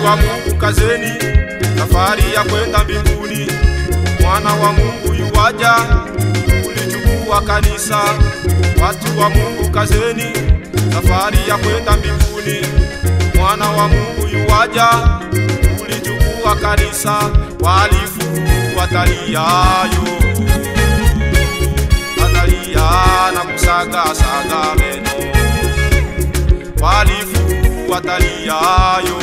wa Mungu kazeni, safari ya kwenda mbinguni. Mwana wa Mungu yuwaja kulichukua kanisa. Watu wa Mungu kazeni, safari ya kwenda mbinguni. Mwana wa Mungu yuwaja kulichukua kanisa. Walifu wataliayo, watalia na kusaga saga meno. Walifu wataliayo,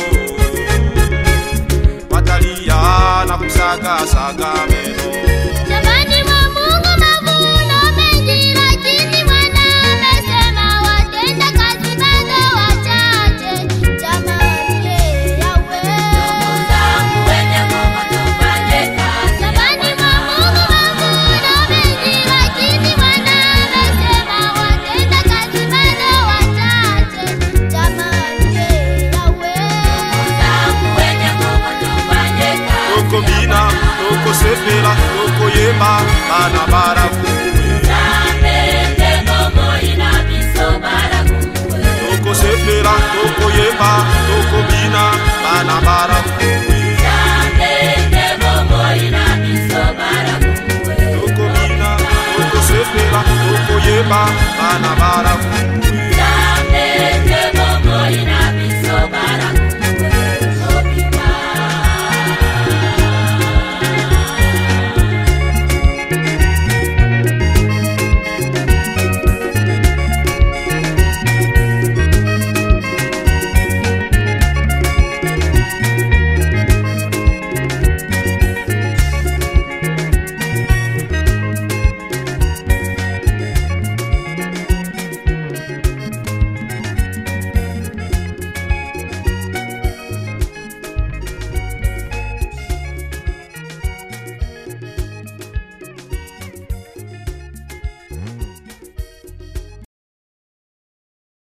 watalia na kusaga saga meno. Shambani mwa Mungu mavuno mengi, lakini Bwana amesema watenda kazi bado wachache. Jamani, yawe Shambani mwa Mungu mavuno mengi, lakini Bwana amesema watenda kazi bado wachache. Jamani, yawe Toko bina, toko sepela, toko yemba, bana barakuwe. Toko sepela, toko yemba, toko bina, bana barakuwe. Toko bina, toko sepela, toko yemba, bana barakuwe.